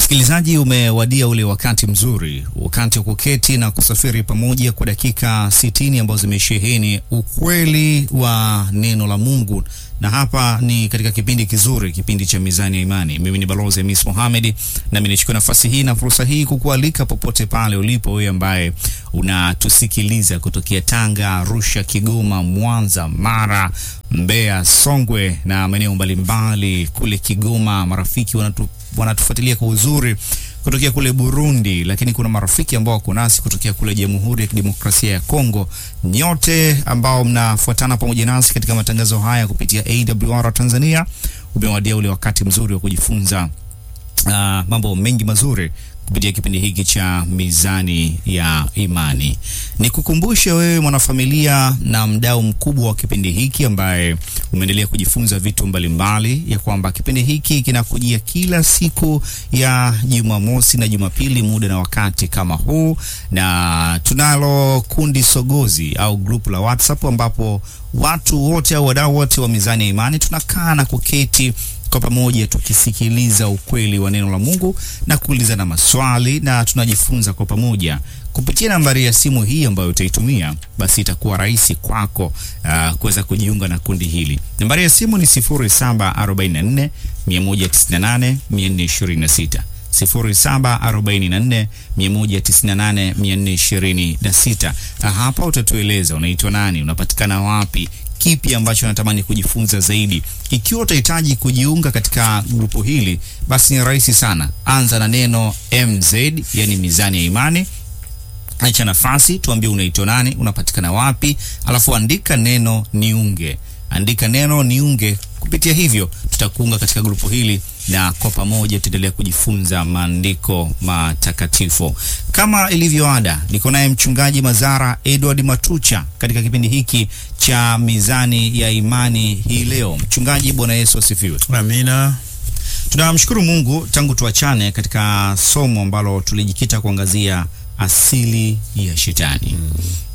Msikilizaji, umewadia ule wakati mzuri, wakati wa kuketi na kusafiri pamoja kwa dakika sitini ambazo zimesheheni ukweli wa neno la Mungu, na hapa ni katika kipindi kizuri, kipindi cha Mizani ya Imani. Mimi ni Balozi Hamis Mohamed, nami nichukue nafasi hii na fursa hii kukualika popote pale ulipo, wewe ambaye unatusikiliza kutokea Tanga, Arusha, Kigoma, Mwanza, Mara, Mbeya, Songwe na maeneo mbalimbali kule Kigoma. Marafiki wanatu wanatufuatilia kwa uzuri kutokea kule Burundi, lakini kuna marafiki ambao wako nasi kutokea kule Jamhuri ya Kidemokrasia ya Kongo. Nyote ambao mnafuatana pamoja nasi katika matangazo haya kupitia AWR Tanzania, umewadia ule wakati mzuri wa kujifunza uh, mambo mengi mazuri kupitia kipindi hiki cha Mizani ya Imani. Nikukumbushe wewe mwanafamilia na mdau mkubwa wa kipindi hiki ambaye umeendelea kujifunza vitu mbalimbali, ya kwamba kipindi hiki kinakujia kila siku ya Jumamosi na Jumapili muda na wakati kama huu, na tunalo kundi sogozi au grupu la WhatsApp ambapo watu wote au wadau wote wa Mizani ya Imani tunakaa na kuketi kwa pamoja tukisikiliza ukweli wa neno la Mungu na kuulizana maswali na tunajifunza kwa pamoja kupitia nambari ya simu hii ambayo utaitumia, basi itakuwa rahisi kwako uh, kuweza kujiunga na kundi hili. Nambari ya simu ni 0744 198 426 0744 198 426. Hapa utatueleza unaitwa nani, unapatikana wapi, kipi ambacho unatamani kujifunza zaidi. Ikiwa utahitaji kujiunga katika grupu hili, basi ni rahisi sana. Anza na neno MZ, yani Mizani ya Imani. Acha nafasi, tuambie unaitwa nani, unapatikana wapi, alafu andika neno niunge. Andika neno niunge. Kupitia hivyo tutakuunga katika grupu hili na kwa pamoja tutaendelea kujifunza maandiko matakatifu. Kama ilivyo ada, niko naye mchungaji Mazara Edward Matucha katika kipindi hiki cha Mizani ya Imani hii leo. Mchungaji, Bwana Yesu asifiwe. Amina. Tunamshukuru Mungu tangu tuachane katika somo ambalo tulijikita kuangazia asili ya shetani mm.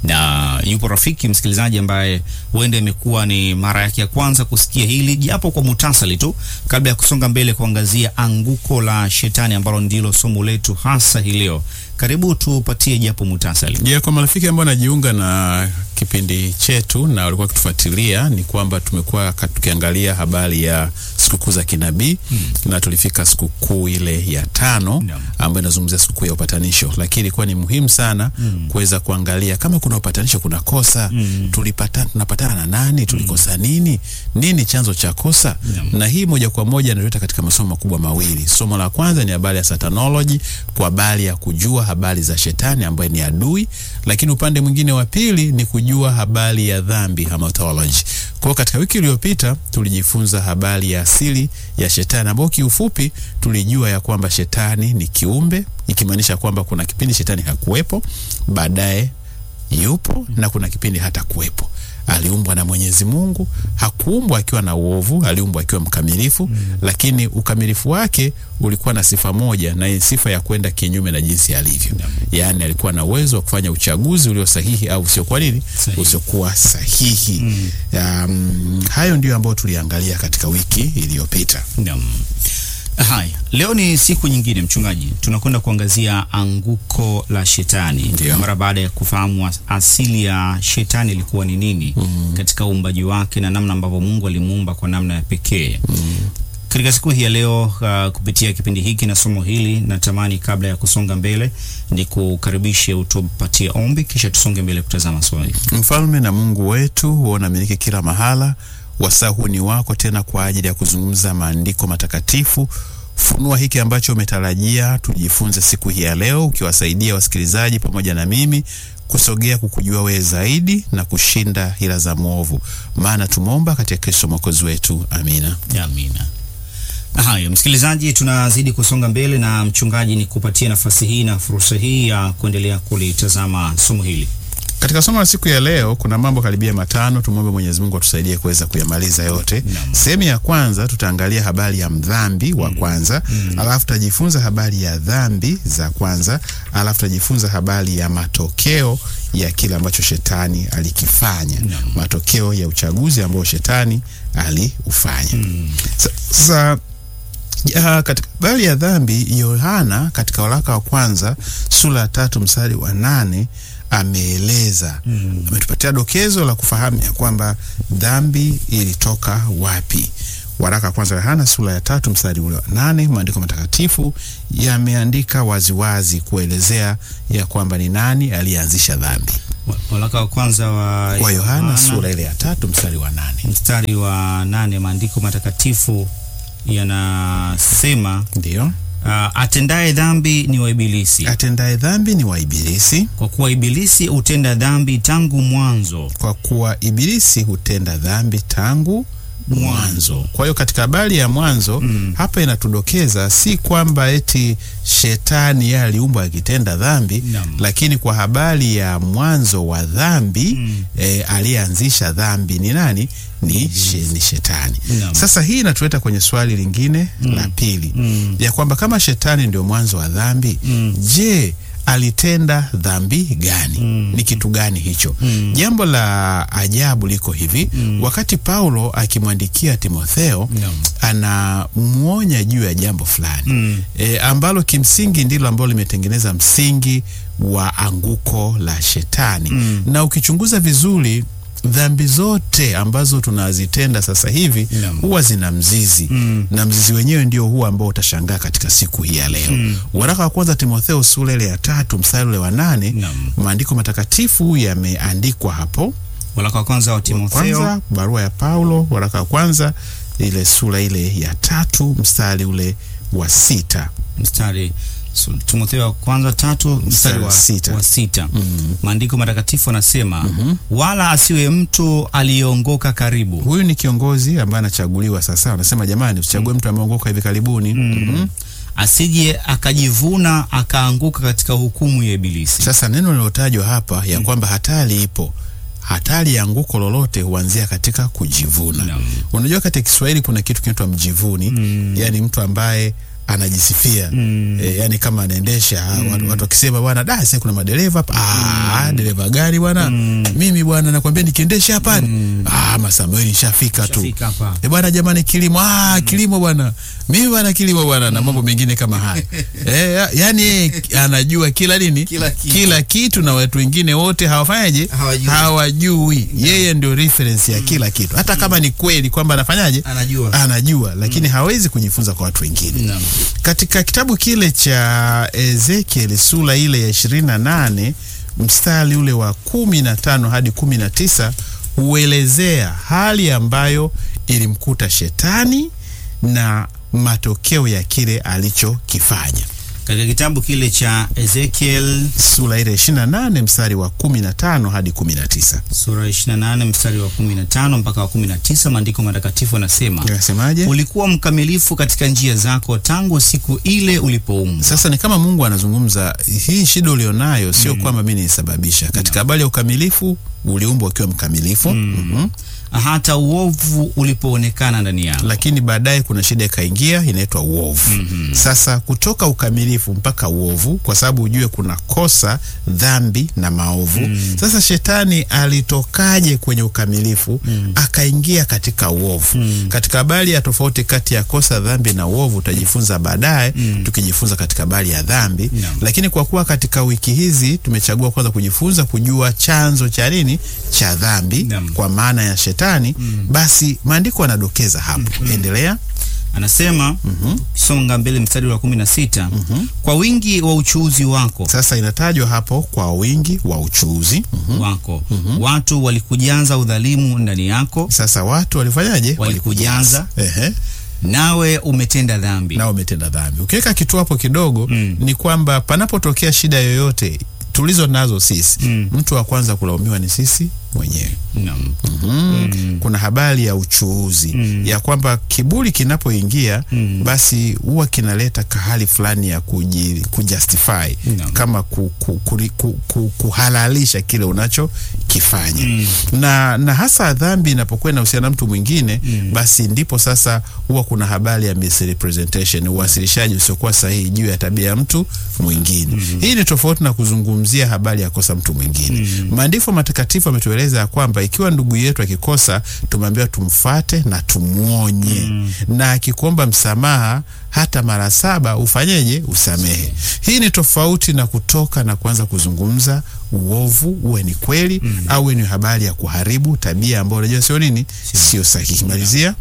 Na yupo rafiki msikilizaji ambaye huenda imekuwa ni mara yake ya kwanza kusikia hili japo kwa mutasali tu, kabla ya kusonga mbele kuangazia anguko la shetani ambalo ndilo somo letu hasa hii leo. Karibu tupatie japo mutasali. Je, kwa marafiki ambao wanajiunga na kipindi chetu na walikuwa wakitufuatilia, ni kwamba tumekuwa tukiangalia habari ya sikukuu za kinabii hmm. na tulifika sikukuu ile ya tano no. ambayo inazungumzia sikukuu ya upatanisho, lakini ilikuwa ni muhimu sana hmm. kuweza kuangalia kama kuna upatanisho, kuna kosa hmm. tulipata, tunapatana na nani, tulikosa nini, nini chanzo cha kosa no. na hii moja kwa moja inatuleta katika masomo makubwa mawili. Somo la kwanza ni habari ya satanology, kwa habari ya kujua habari za shetani ambaye ni adui, lakini upande mwingine wa pili ni kujua habari ya dhambi hamatology. Kwa hiyo katika wiki iliyopita tulijifunza habari ya asili ya shetani ambayo kiufupi tulijua ya kwamba shetani ni kiumbe, ikimaanisha kwamba kuna kipindi shetani hakuwepo, baadaye yupo na kuna kipindi hata kuwepo. Aliumbwa na Mwenyezi Mungu, hakuumbwa akiwa na uovu, aliumbwa akiwa mkamilifu mm. Lakini ukamilifu wake ulikuwa na sifa moja, na sifa ya kwenda kinyume na jinsi alivyo mm. Yaani alikuwa na uwezo wa kufanya uchaguzi ulio sahihi au usiokuwa nini, usiokuwa sahihi mm. Um, hayo ndio ambayo tuliangalia katika wiki iliyopita mm. Haya, leo ni siku nyingine mchungaji, tunakwenda kuangazia anguko la shetani. Ndiyo. Mara baada ya kufahamu asili ya shetani ilikuwa ni nini mm. katika uumbaji wake na namna ambavyo Mungu alimuumba kwa namna ya pekee mm. Katika siku hii ya leo uh, kupitia kipindi hiki na somo hili, natamani kabla ya kusonga mbele ni kukaribishe utupatie ombi, kisha tusonge mbele kutazama swali. Mfalme na Mungu wetu, huwa unamiliki kila mahala wasaa huu ni wako tena kwa ajili ya kuzungumza maandiko matakatifu. Funua hiki ambacho umetarajia tujifunze siku hii ya leo, ukiwasaidia wasikilizaji pamoja na mimi kusogea kukujua wewe zaidi na kushinda hila za mwovu, maana tumeomba katika Kristo mwokozi wetu, amina, amina. Haya, msikilizaji, tunazidi kusonga mbele na mchungaji, ni kupatia nafasi hii na fursa hii ya kuendelea kulitazama somo hili. Katika somo la siku ya leo kuna mambo karibia matano. Tumwombe Mwenyezi Mungu atusaidie kuweza kuyamaliza yote. Sehemu ya kwanza tutaangalia habari ya mdhambi wa kwanza, mm. alafu tutajifunza habari ya dhambi za kwanza, alafu tutajifunza habari ya matokeo ya kile ambacho shetani alikifanya, matokeo ya uchaguzi ambao shetani aliufanya. Sasa Ja, katika habari ya dhambi Yohana katika waraka wa kwanza sura ya tatu mstari wa nane ameeleza mm. ametupatia dokezo la kufahamu ya kwamba dhambi ilitoka wapi. Waraka wa kwanza Yohana sura ya tatu mstari ule wa nane, maandiko matakatifu yameandika waziwazi kuelezea ya kwamba ni nani aliyeanzisha dhambi. Waraka wa kwanza wa Kwa Yohana sura ile ya tatu mstari wa nane, mstari wa nane, maandiko matakatifu yanasema ndiyo uh, atendaye dhambi ni wa Ibilisi, atendaye dhambi ni wa Ibilisi, kwa kuwa Ibilisi hutenda dhambi tangu mwanzo. kwa kuwa Ibilisi hutenda dhambi tangu mwanzo. Kwa hiyo katika habari ya mwanzo Mm. hapa inatudokeza si kwamba eti shetani yeye aliumbwa akitenda dhambi Naam. lakini kwa habari ya mwanzo wa dhambi Mm. eh, aliyeanzisha dhambi ni nani? Ni, she, ni shetani. Naam. Sasa hii inatuleta kwenye swali lingine la pili Mm. ya kwamba kama shetani ndio mwanzo wa dhambi Mm. je, alitenda dhambi gani? Mm. Ni kitu gani hicho? Mm. Jambo la ajabu liko hivi Mm. wakati Paulo akimwandikia Timotheo Naam. anamwonya juu ya jambo fulani Mm. e, ambalo kimsingi ndilo ambalo limetengeneza msingi wa anguko la shetani Mm. na ukichunguza vizuri dhambi zote ambazo tunazitenda sasa hivi Naam. huwa zina mzizi Mm. na mzizi wenyewe ndio huo ambao utashangaa katika siku hii ya leo Mm. waraka wa kwanza Timotheo sura ile ya tatu mstari ule wa nane Naam. maandiko matakatifu yameandikwa hapo Waraka wa kwanza wa Timotheo kwanza barua ya Paulo waraka wa kwanza ile sura ile ya tatu mstari ule wa sita mstari so, Timotheo wa kwanza tatu mstari wa sita. wa sita. Mm. Maandiko matakatifu anasema wala asiwe mtu aliyeongoka karibu huyu ni kiongozi ambaye anachaguliwa sasa anasema jamani usichague mtu ameongoka hivi karibuni Mhm. asije akajivuna akaanguka katika hukumu ya Ibilisi. Sasa neno lilotajwa hapa ya kwamba hatari ipo, hatari ya anguko lolote huanzia katika kujivuna. Naam. Unajua, katika Kiswahili kuna kitu kinaitwa mjivuni Mm. yani mtu ambaye anajisifia Mm. e, yani kama anaendesha watu, watu wakisema bwana da sasa kuna madereva hapa ah dereva gari bwana mimi bwana nakwambia nikiendesha hapa ah masamueli nishafika tu Shafika hapa. E bwana jamani, kilimo ah, kilimo bwana, mimi bwana kilimo bwana, na mambo mengine kama haya e, ya, yani yeye anajua kila nini Kila kitu. kila kitu na watu wengine wote hawafanyaje, Hawajui. hawajui. Yeye ndio reference ya kila kitu, hata kama ni kweli kwamba anafanyaje, Anajua. anajua, lakini hawezi kujifunza kwa watu wengine. Naam. Katika kitabu kile cha Ezekiel sura ile ya ishirini na nane mstari ule wa kumi na tano hadi kumi na tisa huelezea hali ambayo ilimkuta shetani na matokeo ya kile alichokifanya. Katika kitabu kile cha Ezekiel Sura ile ishirini na nane mstari wa kumi na tano hadi kumi na tisa sura 28 mstari wa 15 mpaka wa 19, maandiko matakatifu yanasema inasemaje? ulikuwa mkamilifu katika njia zako tangu siku ile ulipoumbwa. Sasa ni kama Mungu anazungumza, hii shida ulionayo sio kwamba mimi niisababisha. Katika habari ya ukamilifu, uliumbwa ukiwa mkamilifu Mhm. hata uovu ulipoonekana ndani yako. lakini baadaye kuna shida ikaingia inaitwa uovu. Sasa kutoka ukamilifu mpaka uovu, kwa sababu ujue kuna kosa, dhambi na maovu. Sasa shetani alitokaje kwenye ukamilifu akaingia katika uovu? Katika habari ya tofauti kati ya kosa, dhambi na uovu utajifunza baadaye, tukijifunza katika habari ya dhambi. Naam. Lakini kwa kuwa katika wiki hizi tumechagua kwanza kujifunza kujua chanzo cha nini cha dhambi Naam. kwa maana ya shetani basi maandiko yanadokeza hapo. Endelea. Anasema kisonga mbele mstari wa 16, kwa wingi wa uchuuzi wako Sasa inatajwa hapo kwa wingi wa uchuuzi. Mhm. wako watu walikujaza udhalimu ndani yako, Sasa watu walifanyaje? Walikujaza. Ehe. nawe umetenda dhambi. nao umetenda dhambi. Ukiweka kitu hapo kidogo Mm. ni kwamba panapotokea shida yoyote tulizo nazo sisi, Mm. mtu wa kwanza kulaumiwa ni sisi mwenyewe. Naam. Mm. Kuna habari ya uchuuzi Mm. ya kwamba kiburi kinapoingia Mm. basi huwa kinaleta kahali fulani ya kuji, kujustify Naam. kama ku, ku, ku, ku, ku, kuhalalisha kile unachokifanya Mm. na, na hasa dhambi inapokuwa inahusiana na mtu mwingine Mm. basi ndipo sasa huwa kuna habari ya misrepresentation, uwasilishaji usiokuwa sahihi juu ya tabia ya mtu mwingine. Hii ni tofauti na kuzungumzia habari ya kosa mtu mwingine. Maandiko matakatifu ametueleza ya kwamba ikiwa ndugu yetu akikosa, tumeambiwa tumfate na tumwonye, na akikuomba msamaha hata mara saba ufanyeje? Usamehe. Hii ni tofauti na kutoka na kuanza kuzungumza uovu, uwe ni kweli mm. au uwe ni habari ya kuharibu tabia ambayo unajua sio nini, sio sahihi. Malizia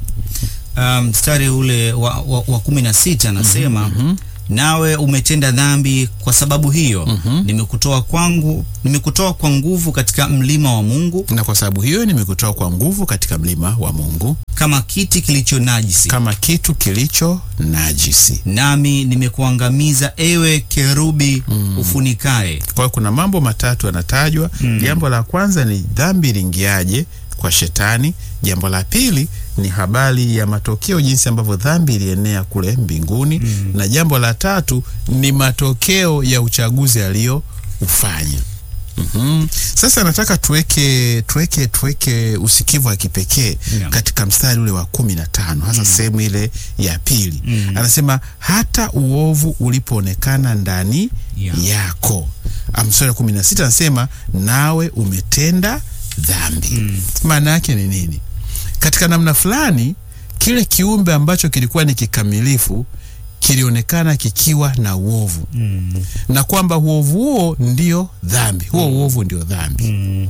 mstari um, ule wa, wa, wa kumi na sita anasema mm -hmm. Nawe umetenda dhambi, kwa sababu hiyo mm -hmm. nimekutoa kwangu, nimekutoa kwa nguvu katika mlima wa Mungu, na kwa sababu hiyo nimekutoa kwa nguvu katika mlima wa Mungu, kama kiti kilicho najisi, kama kitu kilicho najisi, nami nimekuangamiza, ewe kerubi mm. ufunikae. Kwa hiyo kuna mambo matatu yanatajwa. Jambo mm. la kwanza ni dhambi iliingiaje kwa shetani. Jambo la pili ni habari ya matokeo, jinsi ambavyo dhambi ilienea kule mbinguni mm. na jambo la tatu ni matokeo ya uchaguzi aliyoufanya. mm -hmm. Sasa nataka tuweke tuweke tuweke usikivu wa kipekee yeah. katika mstari ule wa kumi na tano hasa mm. sehemu ile ya pili mm. anasema hata uovu ulipoonekana ndani yeah. yako. Mstari wa kumi na sita anasema nawe umetenda dhambi. Maana mm. yake ni nini? Katika namna fulani, kile kiumbe ambacho kilikuwa ni kikamilifu kilionekana kikiwa na uovu mm. na kwamba uovu huo ndio dhambi, huo mm. uovu ndio dhambi mm.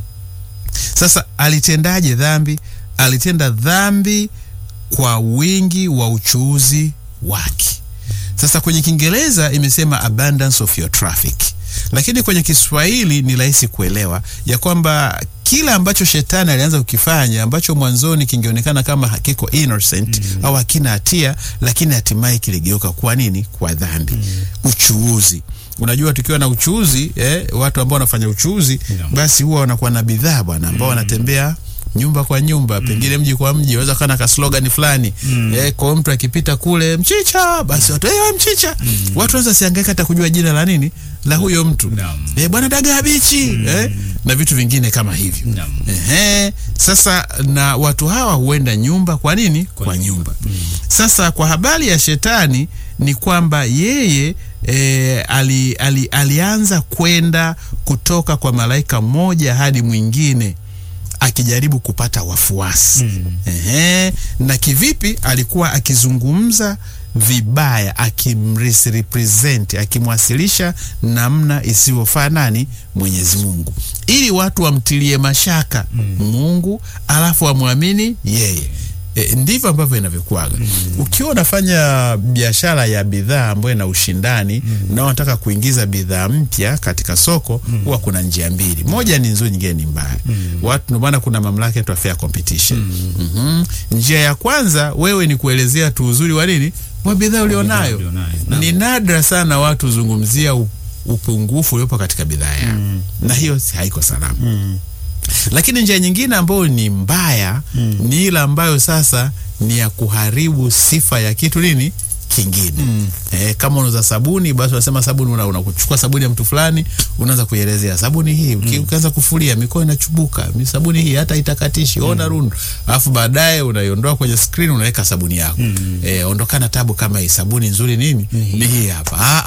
Sasa alitendaje dhambi? Alitenda dhambi kwa wingi wa uchuuzi wake. Sasa kwenye Kiingereza imesema abundance of your traffic lakini kwenye Kiswahili ni rahisi kuelewa ya kwamba kila ambacho shetani alianza kukifanya ambacho mwanzoni kingeonekana kama hakiko innocent mm. au hakina hatia, lakini hatimaye kiligeuka kuwa nini? Kwa dhambi mm. Uchuuzi. Unajua, tukiwa na uchuuzi eh, watu ambao wanafanya uchuuzi yeah. basi huwa wanakuwa na bidhaa bwana ambao mm. wanatembea nyumba kwa nyumba, pengine mji kwa mji, waweza kana ka slogan fulani mm. eh, kwa mtu akipita kule mchicha, basi watu eh, mchicha mm. watu wanaweza siangaika hata kujua jina la nini la huyo mtu no. eh, bwana dagaa bichi mm. eh, na vitu vingine kama hivyo no. eh, sasa na watu hawa huenda nyumba kwa nini kwa, kwa nyumba mm. Sasa kwa habari ya shetani ni kwamba yeye E, ali, ali, alianza kwenda kutoka kwa malaika mmoja hadi mwingine akijaribu kupata wafuasi mm. Ehe, na kivipi? Alikuwa akizungumza vibaya, akimrepresent, akimwasilisha namna isiyofaa nani? Mwenyezi Mungu, ili watu wamtilie mashaka mm. Mungu alafu wamwamini yeye. E, ndivyo ambavyo inavyokuwaga. mm. Ukiwa unafanya biashara ya bidhaa ambayo ina ushindani mm. na unataka kuingiza bidhaa mpya katika soko huwa mm. kuna njia mbili, moja ni nzuri, nyingine ni mbaya. mm. Watu ndio maana kuna mamlaka yetu fair competition. mm. mm -hmm. Njia ya kwanza wewe ni kuelezea tu uzuri wa nini wa bidhaa ulionayo. Ni nadra sana watu zungumzia upungufu uliopo katika bidhaa yao mm. na hiyo haiko salama mm. Lakini njia nyingine ambayo ni mbaya mm. ni ile ambayo sasa ni ya kuharibu sifa ya kitu nini kingine mm. Eh, kama unauza sabuni basi unasema sabuni, unakuchukua una sabuni ya mtu fulani, unaanza kuielezea sabuni hii mm. ukianza kufulia mikono inachubuka, sabuni hii hata itakatishi mm. ona rundu, alafu baadaye unaiondoa kwenye screen unaweka sabuni yako mm. Eh, ondokana tabu kama hii sabuni nzuri nini mm. ni hii hapa ah,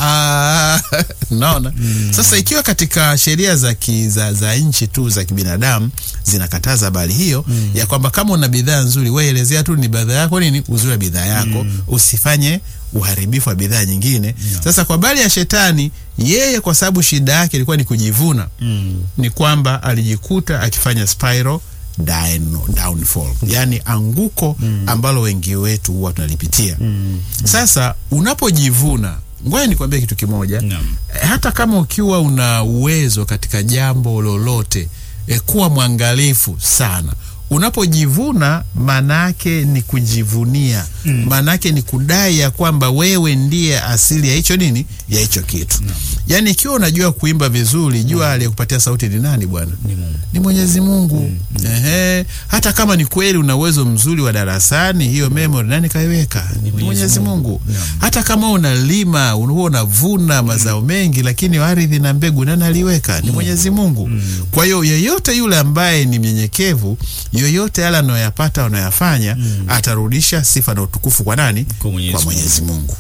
ah. Naona mm. Sasa ikiwa katika sheria za, za, za nchi tu za kibinadamu zinakataza habari hiyo mm. ya kwamba kama una bidhaa nzuri wewe elezea tu ni bidhaa yako nini uzuri wa bidhaa yako mm. usifanye uharibifu wa bidhaa nyingine yeah. Sasa kwa habari ya shetani, yeye kwa sababu shida yake ilikuwa ni kujivuna mm. ni kwamba alijikuta akifanya spiral down, downfall mm. yani anguko mm. ambalo wengi wetu huwa tunalipitia mm. Sasa unapojivuna, ngoja nikwambie kitu kimoja yeah. hata kama ukiwa una uwezo katika jambo lolote e, kuwa mwangalifu sana unapojivuna maanake ni kujivunia, maanake mm. ni kudai ya kwamba wewe ndiye asili ya hicho nini, ya hicho kitu no. Yaani ikiwa unajua kuimba vizuri, jua aliyekupatia sauti ni nani bwana? Ni Mungu, ni Mwenyezi Mungu mm. Ehe, hata kama ni kweli una uwezo mzuri wa darasani, hiyo memory nani kaiweka? Ni Mwenyezi Mungu no. Hata kama unalima huwa unavuna mazao mengi, lakini ardhi na mbegu nani aliweka? Ni Mwenyezi Mungu mm. Kwa hiyo yeyote yule ambaye ni mnyenyekevu yoyote yale anayoyapata anayoyafanya mm. atarudisha sifa na utukufu kwa nani? Kwa Mwenyezi Mungu. Sasa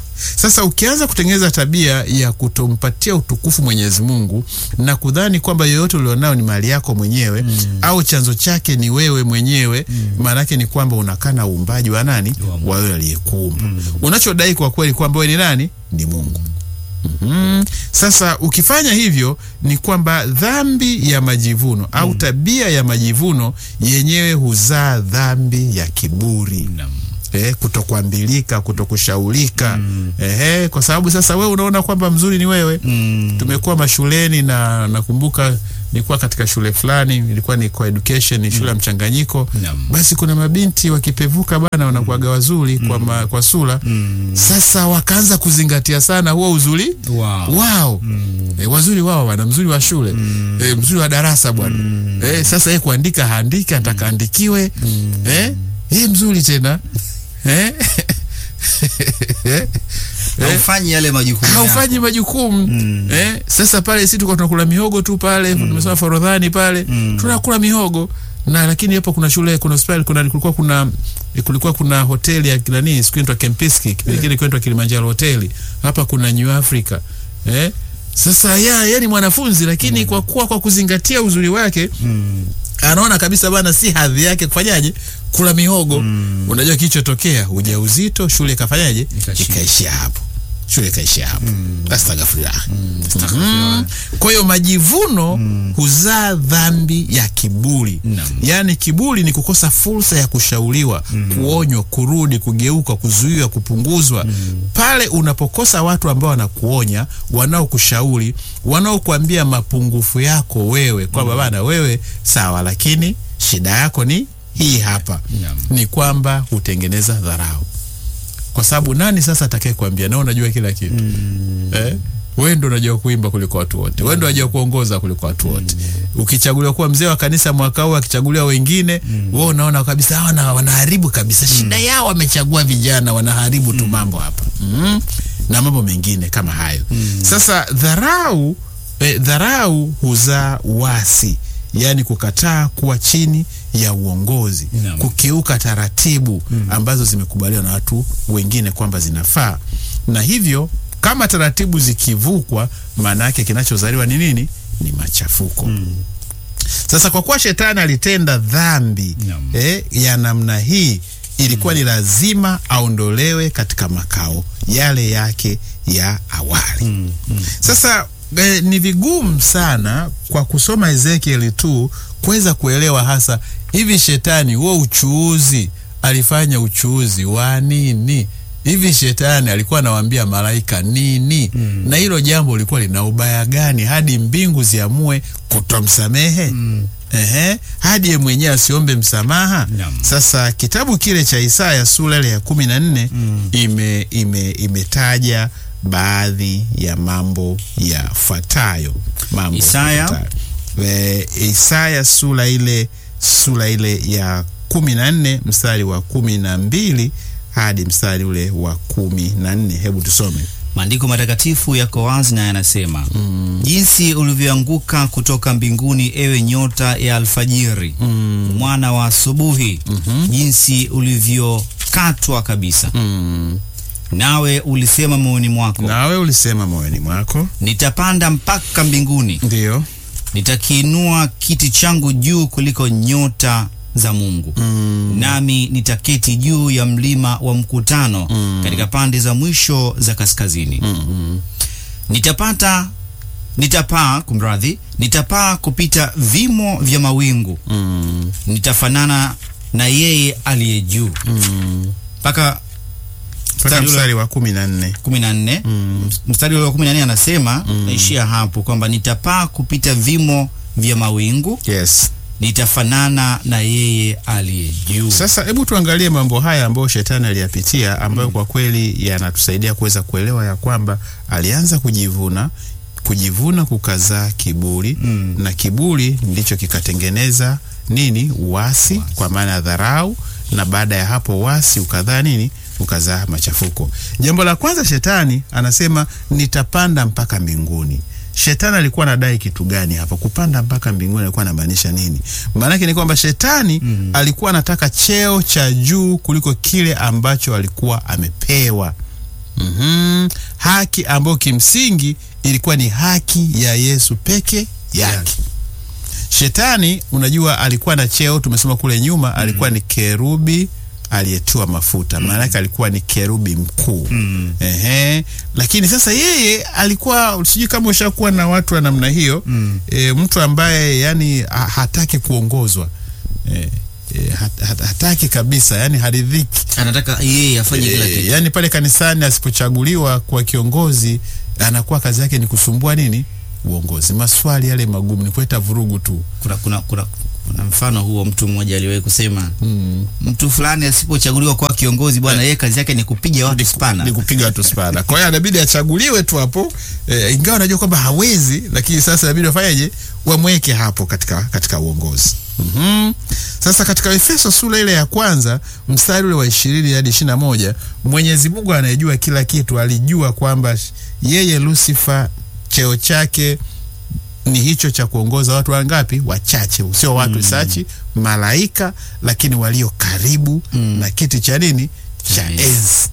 Sasa ukianza kutengeneza tabia ya kutompatia utukufu Mwenyezi Mungu na kudhani kwamba yoyote ulionao ni mali yako mwenyewe au chanzo chake ni wewe mwenyewe, maana yake ni kwamba unakana uumbaji wa nani? Wa wewe aliyekuumba. Unachodai kwa kweli kwamba wewe ni nani? Ni Mungu. Mhm. Sasa ukifanya hivyo ni kwamba dhambi ya majivuno au tabia ya majivuno yenyewe huzaa dhambi ya kiburi Naam. eh, kutokuambilika, kutokushaulika eh, kwa sababu sasa wewe unaona kwamba mzuri ni wewe. Mm. Tumekuwa mashuleni na nakumbuka nilikuwa katika shule fulani, ilikuwa ni co-education, ni shule ya mchanganyiko. Naam. Basi kuna mabinti wakipevuka bana, wanakuwaga wazuri kwa, ma, kwa sura. Sasa wakaanza kuzingatia sana huo uzuri Wow. wao e, wazuri wao wana mzuri wa shule e, mzuri wa darasa bwana e, sasa yeye kuandika haandiki anataka andikiwe e, e, mzuri tena e, Haufanyi yale majukumu yako. haufanyi majukumu eh, sasa pale sisi tulikuwa tunakula mihogo tu pale tumesema Forodhani pale tunakula mihogo na lakini hapo kuna shule kuna hospitali kuna kulikuwa kuna kulikuwa kuna hoteli ya nani siku inaitwa Kempiski kipindi kile inaitwa Kilimanjaro hoteli hapa kuna New Africa eh sasa ya yeye ni mwanafunzi lakini kwa kuwa kwa kuzingatia uzuri wake anaona kabisa bana si hadhi yake kufanyaje kula mihogo unajua kilichotokea ujauzito shule ikafanyaje Ikashia. ikaishia hapo shule ikaishia hapo astaghfirullah Mhm. kwa hiyo majivuno huzaa dhambi ya kiburi Naam. yaani kiburi ni kukosa fursa ya kushauriwa kuonywa kurudi kugeuka kuzuiwa kupunguzwa pale unapokosa watu ambao wanakuonya wanaokushauri wanaokuambia mapungufu yako wewe kwamba bana wewe sawa lakini shida yako ni hii hapa Naam. ni kwamba hutengeneza dharau kwa sababu nani sasa atakaye kuambia na unajua kila kitu eh? wewe ndo unajua kuimba kuliko watu wote wewe ndo unajua kuongoza kuliko watu wote ukichaguliwa kuwa mzee wa kanisa mwaka huu akichaguliwa wengine wewe unaona kabisa hawa na- wanaharibu kabisa shida yao wamechagua vijana wanaharibu tu mambo hapa mm. na mambo mengine kama hayo sasa dharau eh, dharau huzaa wasi yaani kukataa kuwa chini ya uongozi Naam. kukiuka taratibu ambazo zimekubaliwa na watu wengine kwamba zinafaa na hivyo kama taratibu zikivukwa maana yake kinachozaliwa ni nini ni machafuko sasa kwa kuwa shetani alitenda dhambi Naam. eh, ya namna hii ilikuwa ni lazima aondolewe katika makao yale yake ya awali sasa eh, ni vigumu sana kwa kusoma Ezekieli tu kuweza kuelewa hasa hivi shetani huo uchuuzi alifanya uchuuzi wa nini hivi shetani alikuwa anawaambia malaika nini na hilo jambo lilikuwa lina ubaya gani hadi mbingu ziamue kutomsamehe Ehe, hadi ye mwenyewe asiombe msamaha Naam. sasa kitabu kile cha Isaya sura ile ya kumi na nne ime, ime, imetaja baadhi ya mambo yafuatayo mambo Isaya? yafuatayo. E, Isaya sura ile sura ile ya kumi na nne mstari wa kumi na mbili hadi mstari ule wa kumi na nne hebu tusome Maandiko matakatifu yako wazi na yanasema jinsi ulivyoanguka kutoka mbinguni, ewe nyota ya alfajiri, mwana wa asubuhi, jinsi ulivyokatwa kabisa. Nawe ulisema moyoni mwako, nawe ulisema moyoni mwako nitapanda mpaka mbinguni, ndio nitakiinua kiti changu juu kuliko nyota za Mungu nami nitaketi juu ya mlima wa mkutano katika pande za mwisho za kaskazini. Nitapata nitapaa, kumradhi, nitapaa kupita vimo vya mawingu, nitafanana na yeye aliye juu. Mpaka mpaka Mstari ule- mstari wa kumi na nne kumi na nne mstari ule wa kumi na nne anasema naishia hapo kwamba nitapaa kupita vimo vya mawingu, yes nitafanana na yeye aliye juu. Sasa hebu tuangalie mambo haya ambayo shetani aliyapitia ambayo kwa kweli yanatusaidia kuweza kuelewa ya kwamba alianza kujivuna kujivuna kukazaa kiburi na kiburi ndicho kikatengeneza nini uasi kwa maana ya dharau na baada ya hapo wasi ukadhaa nini ukazaa machafuko jambo la kwanza shetani anasema nitapanda mpaka mbinguni shetani alikuwa anadai kitu gani hapa kupanda mpaka mbinguni alikuwa anamaanisha nini maanake ni kwamba shetani alikuwa anataka cheo cha juu kuliko kile ambacho alikuwa amepewa mm haki ambayo kimsingi ilikuwa ni haki ya Yesu peke yake. Shetani unajua, alikuwa na cheo, tumesoma kule nyuma, alikuwa ni kerubi aliyetiwa mafuta, maana yake alikuwa ni kerubi mkuu. Ehe, lakini sasa yeye alikuwa sijui kama ushakuwa na watu wa namna hiyo e, mtu ambaye yani ha- hataki kuongozwa e, e, hat, hat, hataki kabisa, yani haridhiki anataka yeye afanye kila e, kitu yani pale kanisani asipochaguliwa kwa kiongozi anakuwa kazi yake ni kusumbua nini uongozi, maswali yale magumu, ni kuleta vurugu tu. kuna, kuna, kuna, kuna mfano huo mtu mmoja aliwahi kusema mm. mtu fulani asipochaguliwa kuwa kiongozi bwana yeye kazi yake ni kupiga watu spana ni kupiga watu spana. Kwa hiyo anabidi achaguliwe tu hapo e, ingawa anajua kwamba hawezi, lakini sasa inabidi wafanyeje, wamweke hapo katika, katika uongozi. mm Sasa katika Efeso sura ile ya kwanza mstari ule wa ishirini hadi ishirini na moja Mwenyezi Mungu anayejua kila kitu alijua kwamba yeye Lucifer cheo chake ni hicho cha kuongoza watu wangapi? Wachache, sio watu sachi, malaika, lakini walio karibu na kiti cha nini cha Cha enzi.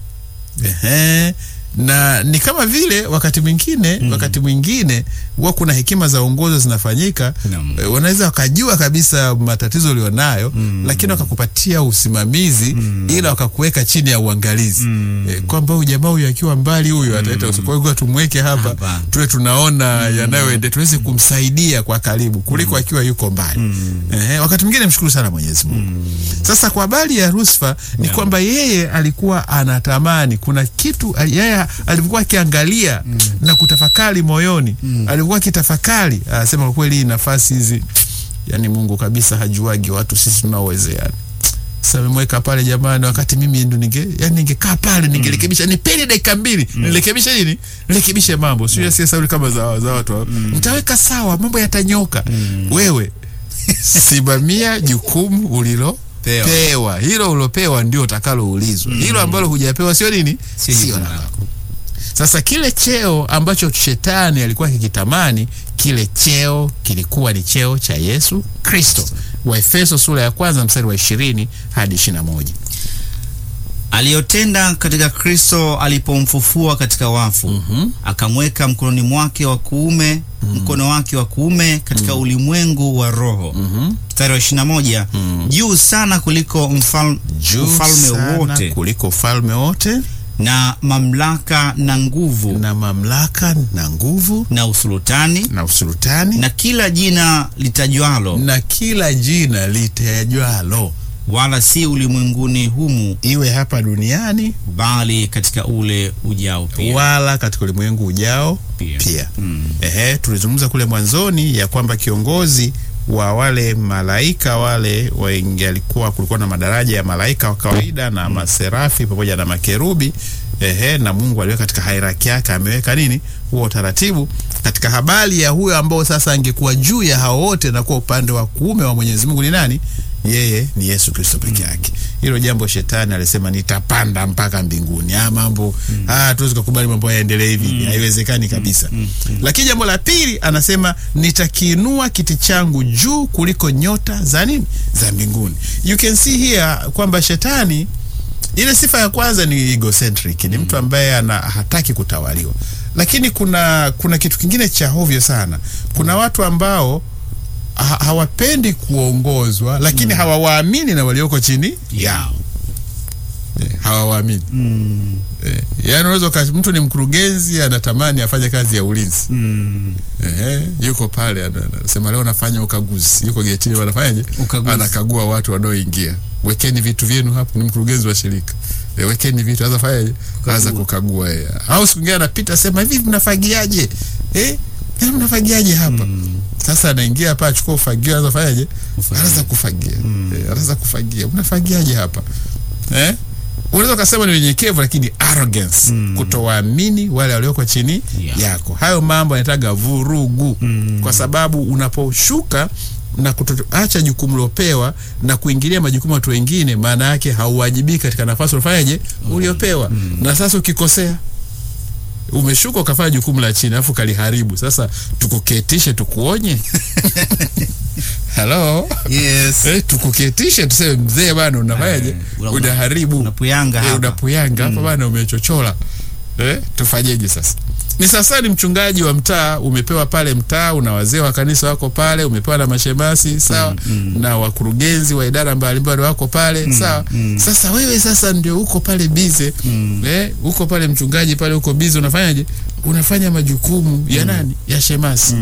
Ehe. Na ni kama vile wakati mwingine wakati mwingine huwa kuna hekima za uongozi zinafanyika, Naam. eh, wanaweza wakajua kabisa matatizo ulionayo lakini wakakupatia usimamizi ila wakakuweka chini ya uangalizi eh, kwamba huyu jamaa huyu akiwa mbali huyu ataleta usi- kwa hiyo tumweke hapa Hapa. tuwe tunaona yanayoende tuweze kumsaidia kwa karibu kuliko akiwa yuko mbali Ehe, wakati mwingine mshukuru sana Mwenyezi Mungu. Sasa kwa habari ya Rusfa ni kwamba yeye alikuwa anatamani kuna kitu ali- yeye alivyokuwa akiangalia na kutafakari moyoni alivyokuwa akitafakari anasema kwa kweli hii nafasi hizi yani Mungu kabisa hajuagi watu sisi tunaowezea sasa amemweka pale jamani, wakati mimi ndo ninge yani ningekaa pale ningerekebisha, nipeni dakika mbili nirekebishe nini, nirekebishe mambo, sio mm. sauri kama za, za watu hao. nitaweka sawa, mambo yatanyoka. Wewe simamia jukumu ulilo Pewa. pewa, hilo ulopewa ndio utakaloulizwa. Hilo ambalo hujapewa sio nini, Sio sio jukumu la lako. lako. Sasa kile cheo ambacho shetani alikuwa kikitamani, kile cheo kilikuwa ni cheo cha Yesu Kristo. Waefeso sura ya kwanza mstari wa ishirini hadi ishirini na moja. aliyotenda katika Kristo alipomfufua katika wafu akamweka mkononi mwake wa kuume mkono wake wa kuume katika ulimwengu wa roho mstari wa ishirini na moja juu sana kuliko mfal, Juu ufalme sana wote kuliko ufalme wote na mamlaka na nguvu na, na mamlaka na nguvu usultani na usultani na, na kila jina litajwalo kila jina litajwalo, wala si ulimwenguni humu iwe hapa duniani bali katika ule ujao pia wala katika ulimwengu ujao Pia. pia. Ehe, tulizungumza kule mwanzoni ya kwamba kiongozi wa wale malaika wale wengi alikuwa kulikuwa na madaraja ya malaika wa kawaida na maserafi pamoja na makerubi. Ehe, na Mungu aliweka katika hierarchy yake, ameweka nini huo utaratibu katika habari ya huyo ambao sasa angekuwa juu ya hao wote na kuwa upande wa kuume wa Mwenyezi Mungu ni nani? Yeye ni Yesu Kristo peke yake. Hilo jambo shetani alisema nitapanda mpaka mbinguni. Ah, mambo ah, tuwezi kukubali mambo yaendelee hivi, haiwezekani kabisa. Lakini jambo la pili anasema nitakiinua kiti changu juu kuliko nyota za nini za mbinguni. You can see here kwamba shetani ile sifa ya kwanza ni egocentric, ni mtu ambaye ana hataki kutawaliwa. Lakini kuna kuna kitu kingine cha hovyo sana. Kuna watu ambao ha hawapendi kuongozwa lakini hawawaamini na walioko chini yao. Eh, hawawaamini. Eh, yaani unaweza uka- mtu ni mkurugenzi anatamani afanye kazi ya ulinzi. Ehe, yuko pale ana- anasema leo nafanya ukaguzi. Yuko getini wanafanyaje? Ukaguzi. Anakagua watu wanaoingia. Wekeni vitu vyenu hapo, ni mkurugenzi wa shirika. E, wekeni vitu, anza fanyaje? Anza kukagua yeye. Au siku nyingine anapita sema hivi mnafagiaje? Eh? Eh, mnafagiaje hapa? Sasa anaingia hapa achukua ufagio, anza fanyaje? Kufagia. Anaanza kufagia. Eh, anaanza kufagia. Mnafagiaje hapa? Eh? Unaweza ukasema ni unyenyekevu lakini arrogance, kutowaamini wale walioko chini Yeah. yako. Hayo mambo yanataga vurugu, kwa sababu unaposhuka na kutoacha jukumu lopewa na kuingilia majukumu ya watu wengine, maana yake hauwajibiki katika nafasi ulifanyaje uliopewa. Na sasa ukikosea umeshuka ukafanya jukumu la chini alafu kaliharibu, sasa tukuketishe tukuonye? Halo, yes. eh, tukuketishe tuseme, mzee bana, unafanyaje? Eh, una- una- Unaharibu unapuyanga Eh, hapa. unapuyanga hapa bana, umechochola eh, tufanyeje sasa? Ni sasa ni mchungaji wa mtaa, umepewa pale mtaa, una wazee wa kanisa wako pale, umepewa na mashemasi sawa, na wakurugenzi wa idara mbalimbali wako pale sawa. Sasa wewe sasa ndio uko pale bize eh, uko pale mchungaji pale, uko bize, unafanyaje? Unafanya majukumu ya nani? Ya shemasi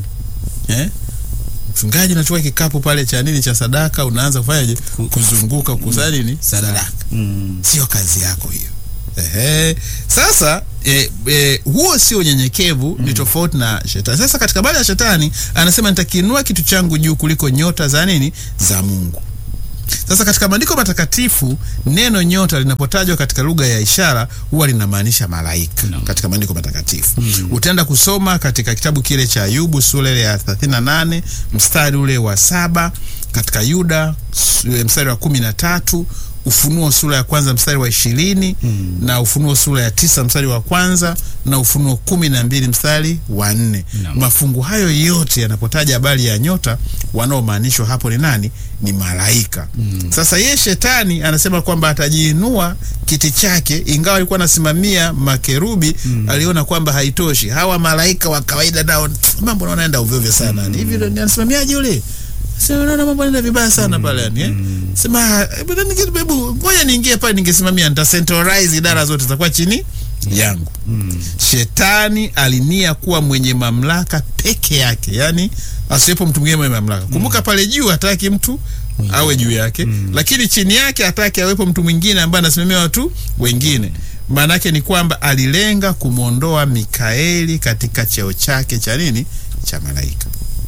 eh? Mchungaji unachukua kikapu pale cha nini cha sadaka, unaanza kufanyaje? Kuzunguka kukusanya nini? Sadaka. Sio kazi yako hiyo. Ehe. Sasa e, e, huo sio unyenyekevu, ni tofauti na shetani. Sasa katika habari ya shetani anasema nitakiinua kitu changu juu kuliko nyota za nini za Mungu. Sasa katika maandiko matakatifu neno nyota linapotajwa katika lugha ya ishara huwa linamaanisha malaika No. katika maandiko matakatifu. Utaenda kusoma katika kitabu kile cha Ayubu sura ile ya 38 mstari ule wa saba, katika Yuda su- mstari wa kumi na tatu Ufunuo sura ya kwanza mstari wa ishirini na Ufunuo sura ya tisa mstari wa kwanza na Ufunuo kumi na mbili mstari wa nne. Naam. Mafungu hayo yote yanapotaja habari ya nyota, wanaomaanishwa hapo ni nani? Ni malaika. Sasa yeye shetani anasema kwamba atajiinua kiti chake, ingawa alikuwa anasimamia makerubi, aliona kwamba haitoshi. Hawa malaika wa kawaida nao mambo naona naenda ovyo ovyo sana. Hivi ndio anasimamiaje yule? Sema naona mambo yanaenda vibaya sana pale yani eh. Sema hebu nani kitu hebu ngoja niingie pale ningesimamia nita centralize idara zote zitakuwa chini yangu. Shetani alinia kuwa mwenye mamlaka peke yake, yani asiwepo mtu mwingine mwenye mamlaka. Kumbuka pale juu hataki mtu awe juu yake, lakini chini yake hataki awepo mtu mwingine ambaye anasimamia watu wengine. Maana yake ni kwamba alilenga kumwondoa Mikaeli katika cheo chake cha nini, cha malaika.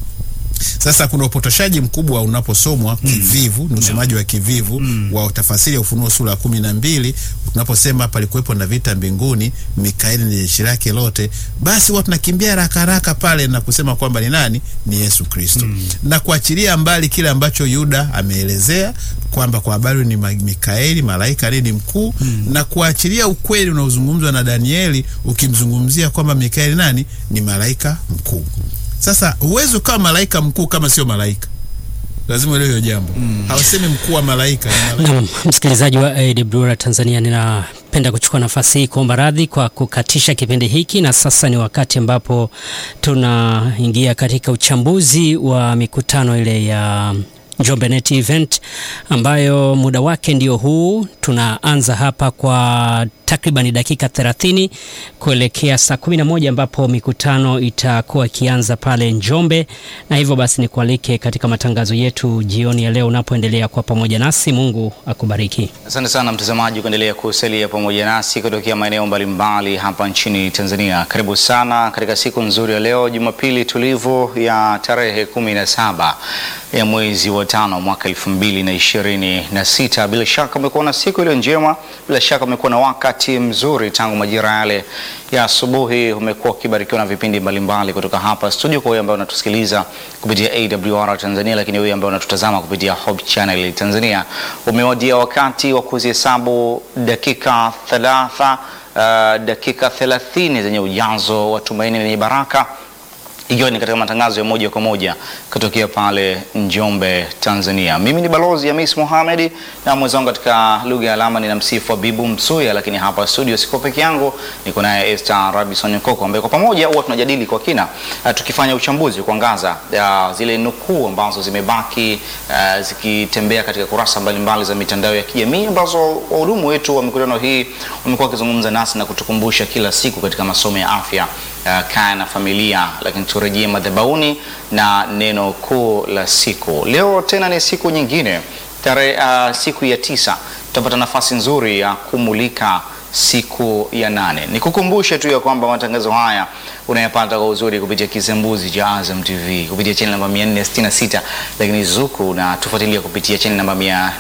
Sasa kuna upotoshaji mkubwa unaposomwa kivivu, ni usomaji wa kivivu wa tafasiri ya Ufunuo sura ya kumi na mbili unaposema palikuwepo na vita mbinguni, Mikaeli ni jeshi lake lote, basi watu nakimbia haraka haraka pale na kusema kwamba ni nani? Ni Yesu Kristo, na kuachilia mbali kile ambacho Yuda ameelezea kwamba kwa habari ni ma- Mikaeli malaika nini mkuu, na kuachilia ukweli unaozungumzwa na Danieli ukimzungumzia kwamba Mikaeli nani? Ni malaika mkuu. Sasa huwezi ukawa malaika mkuu kama sio malaika, lazima uelewe hiyo jambo. Hawasemi mkuu wa malaika, ni malaika. Naam, msikilizaji wa AWR Tanzania, ninapenda kuchukua nafasi hii kuomba radhi kwa kukatisha kipindi hiki, na sasa ni wakati ambapo tunaingia katika uchambuzi wa mikutano ile ya Njombe Net Event ambayo muda wake ndio huu. Tunaanza hapa kwa takriban dakika 30 kuelekea saa 11 ambapo mikutano itakuwa ikianza pale Njombe, na hivyo basi nikualike katika matangazo yetu jioni ya leo unapoendelea kwa pamoja nasi. Mungu akubariki. Asante sana mtazamaji kuendelea kusalia pamoja nasi kutokea maeneo mbalimbali hapa nchini Tanzania. Karibu sana katika siku nzuri ya leo, Jumapili tulivu ya tarehe kumi na saba ya mwezi wa tano mwaka elfu mbili na ishirini na sita. Bila shaka umekuwa na siku iliyo njema, bila shaka umekuwa na wakati mzuri tangu majira yale ya asubuhi. Umekuwa ukibarikiwa na vipindi mbalimbali kutoka hapa studio, kwa wewe ambaye unatusikiliza kupitia AWR Tanzania, lakini wewe ambaye unatutazama kupitia Hope Channel Tanzania, umewadia wakati wa kuzihesabu dakika thalatha, uh, dakika thelathini zenye ujazo wa tumaini lenye baraka ikiwa ni katika matangazo ya moja kwa moja kutokea pale Njombe, Tanzania. Mimi ni Balozi Hamis Mohamed na mwenzangu katika lugha ya alama ni namsifu Habibu Msuya, lakini hapa studio siko peke yangu, niko naye Esther Robinson Nkoko ambaye kwa pamoja huwa tunajadili kwa kina uh, tukifanya uchambuzi kuangaza uh, zile nukuu ambazo zimebaki uh, zikitembea katika kurasa mbalimbali za mitandao ya kijamii ambazo wahudumu wetu wa mikutano hii wamekuwa wakizungumza nasi na kutukumbusha kila siku katika masomo ya afya uh, kaya na familia, lakini turejee madhabahuni na neno kuu la siku. Leo tena ni siku nyingine tarehe uh, siku ya tisa tutapata nafasi nzuri ya kumulika siku ya nane. Nikukumbushe tu ya kwamba matangazo haya unayapata kwa uzuri kupitia kisembuzi cha Azam TV kupitia channel namba 466, lakini Zuku na tufuatilia kupitia channel namba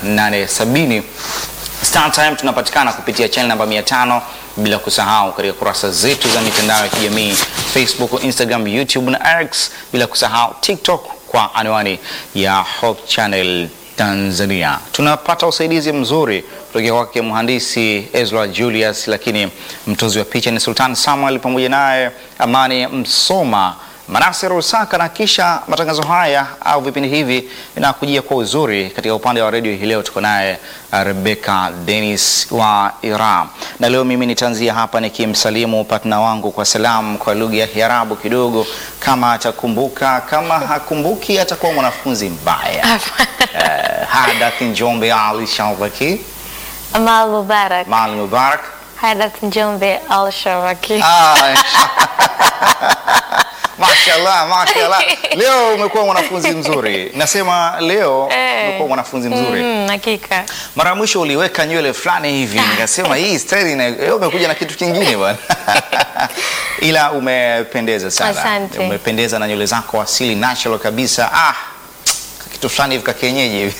870. Star Time tunapatikana kupitia channel namba 500 bila kusahau katika kurasa zetu za mitandao ya kijamii Facebook, Instagram, YouTube na X, bila kusahau TikTok kwa anwani ya Hope Channel Tanzania. Tunapata usaidizi mzuri kutoka kwake mhandisi Ezra Julius, lakini mtozi wa picha ni Sultan Samuel pamoja naye Amani Msoma. Manase Rusaka, na kisha matangazo haya au vipindi hivi vinakujia kwa uzuri. Katika upande wa redio hii leo tuko naye uh, Rebecca Dennis wa Iran, na leo mimi nitaanzia hapa nikimsalimu partner wangu kwa salamu kwa lugha ya Kiarabu kidogo, kama atakumbuka. Kama hakumbuki atakuwa mwanafunzi mbaya. Eh, Hadath Njombe Ali Shalvaki Amal Mubarak. Mal Mubarak Hadath Njombe Al Sharaki. Ah, Mashallah, mashallah. Leo umekuwa mwanafunzi mzuri. Nasema leo Eh. umekuwa mwanafunzi mzuri. Mm, hakika. Mara ya mwisho uliweka nywele fulani hivi, nikasema hii style ina leo umekuja na kitu kingine bwana. Ila umependeza sana. Asante. Umependeza na nywele zako asili natural kabisa. Ah, kitu fulani hivi ka kienyeji hivi.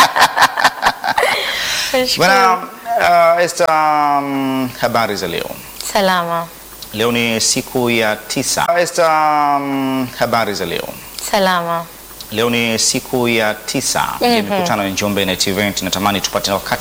Bwana uh, Esther, um, habari za leo? Salama. Leo ni siku ya tisa. Esther, um, habari za leo? Salama. Leo ni siku ya tisa ya mikutano ya Njombe Net Event. Natamani tupate wakati